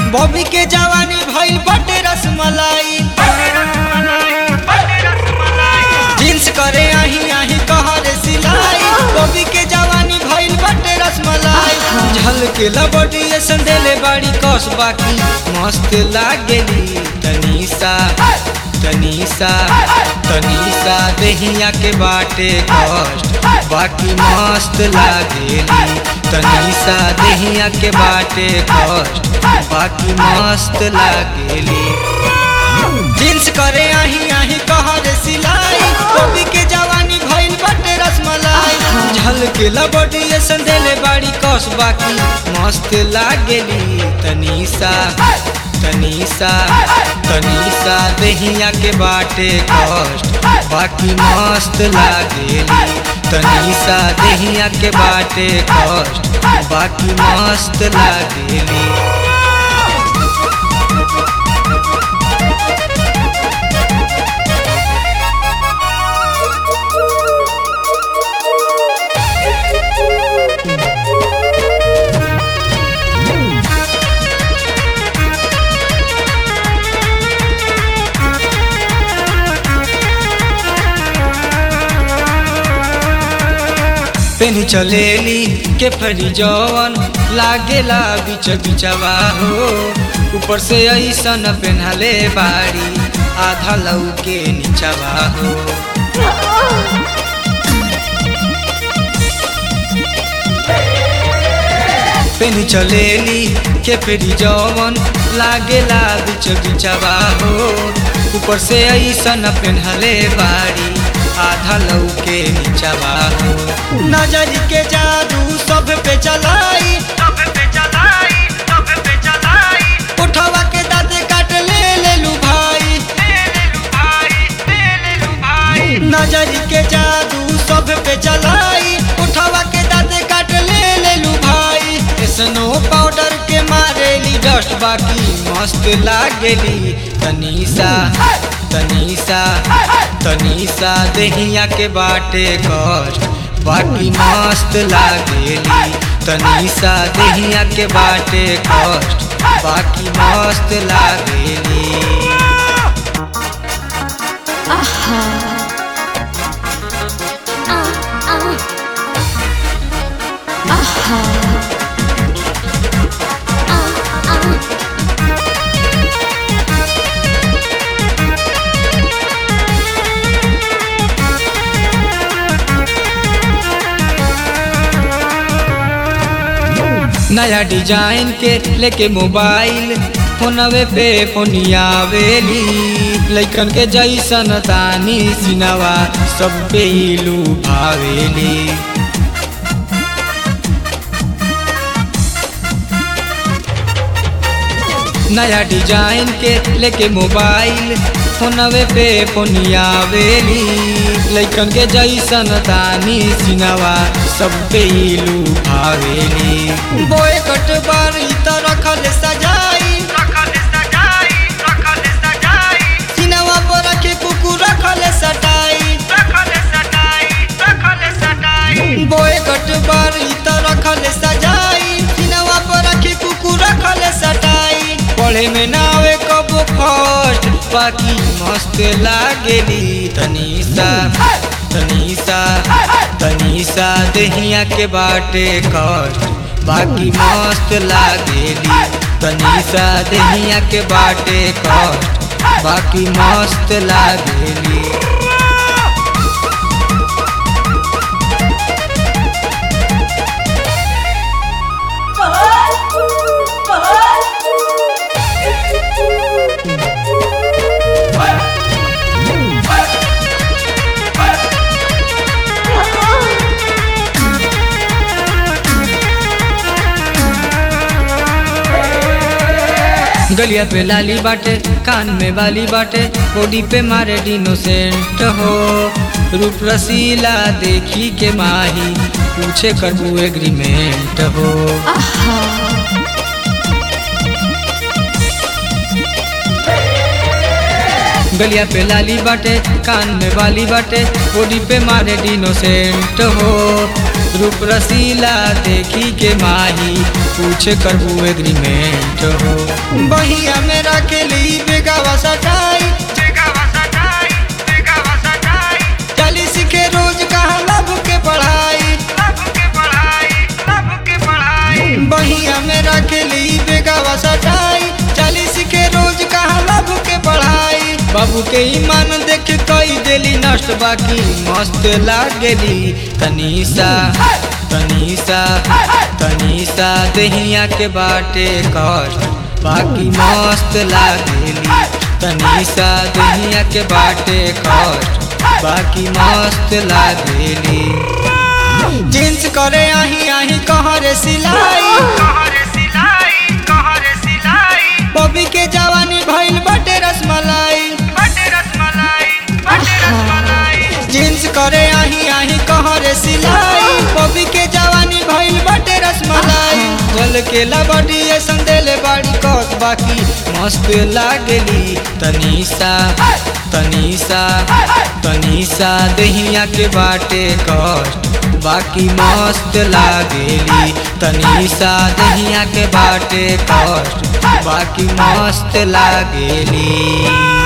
Bobby के जवानी भइल बटे रसमलाई जींस करे आही आही कहरे सिलाई बॉबी के जवानी भइल बटे रसमलाई झलके लबडी संदेले बाड़ी कस बाकी मस्त लागेली तनीसा तनीसा तनीसा देहिया के बाटे कष्ट बाकी मस्त लागेली तनीसा देहिया के बाटे कष्ट बाकी मस्त लागेली जींस करे आही आही कहरे सिलाई कॉपी के जवानी भइल बटे रसमलाई झलके लबडी संदेले बाड़ी कस बाकी मस्त लागेली तनीसा तनीसा तनीसा देहिया के बाटे कष्ट बाकी मस्त लागेली तनीसा देहिया के बाटे कष्ट बाकी मस्त लागेली पेनी चलेली के फरी जवन लागेला बिच बिचवा हो ऊपर से ऐसन पेन्हले बाड़ी आधा लऊ के नीचवा हो पेनी चलेली के फेरी जवन लागेला बिच बिचवा हो ऊपर से ऐसन पेन्हले बाड़ी आधा लऊ के नीचवा हो नजर के जादू सब पे चलाई सब पे चलाई सब पे चलाई उठवा के दांत काट ले ले लू भाई ले ले लू भाई ले ले लू भाई नजर के जादू सब पे चलाई उठवा के दांत काट ले ले लू भाई स्नो पाउडर के मारेली डस्ट बाकी मस्त लागेली तनीसा तनीसा तनीसा देहिया के बाटे कष्ट बाकी मस्त लागेली तनीसा देहिया के बाटे कष्ट बाकी मस्त लागेली आहा आ आ आहा आ आ नया डिजाइन के लेके मोबाइल फोनवे पे फोनियावेली लइकन के जैसन तानी सिनवा सब पे इलू भावेली नया डिजाइन के लेके मोबाइल फोनवे पे फोनियावेली लइकन के जैसन तानी सिनवा सब पे इलू भावेली बोए कट बारी त रखल सजाई रखल सजाई रखल सजाई सिनवा पर रखे कुकुर रखल सटाई रखल सटाई रखल सटाई बोए कट बारी त रखल सजाई सिनवा पर रखे कुकुर रखल सटाई पढ़े में नावे कब फर्स्ट बाकी मस्त लागेली तनीसा तनीसा तनीसा देहिया के बाटे कष्ट बाकी मस्त लागेली तनीसा देहिया के बाटे कष्ट बाकी मस्त लागेली गलिया पे लाली बाटे कान में वाली बाटे बॉडी पे मारे डिनोसेंट हो रूप रसीला देखी के माही पूछे करबू एग्रीमेंट हो आहा गलिया पे लाली बाटे कान में बाली बाटे बॉडी पे मारे डिनोसेंट हो रूप रसीला देखी के माही पूछे करबू एग्रीमेंट हो बहिया में रखेली बेगावा सटाई चली सीखे रोज कहाँ लब के पढ़ाई बहिया में रखेली बेगावा सटाई चली सीखे रोज कहाँ लब के पढ़ाई बाबू के ईमान देख कई देली नष्ट बाकी मस्त लागेली तनीसा तनीसा तनीसा दहिया के बाटे कष्ट बाकी मस्त लागेली तनीसा दहिया के बाटे कष्ट बाकी मस्त लागेली जींस करे आही आही कहरे सिलाई बॉबी के जवानी भइल बटे रसमलाई जींस करे आही आही कहरे सिलाई बॉबी के जवानी भइल बटे रसमलाई जल के लबड़ी ऐसन देले बाड़ी कस बाकी मस्त लागेली तनीसा तनीसा तनीसा दहिया के बाटे कष्ट बाकी मस्त लागेली तनीसा दहिया के बाटे कष्ट बाकी मस्त लागेली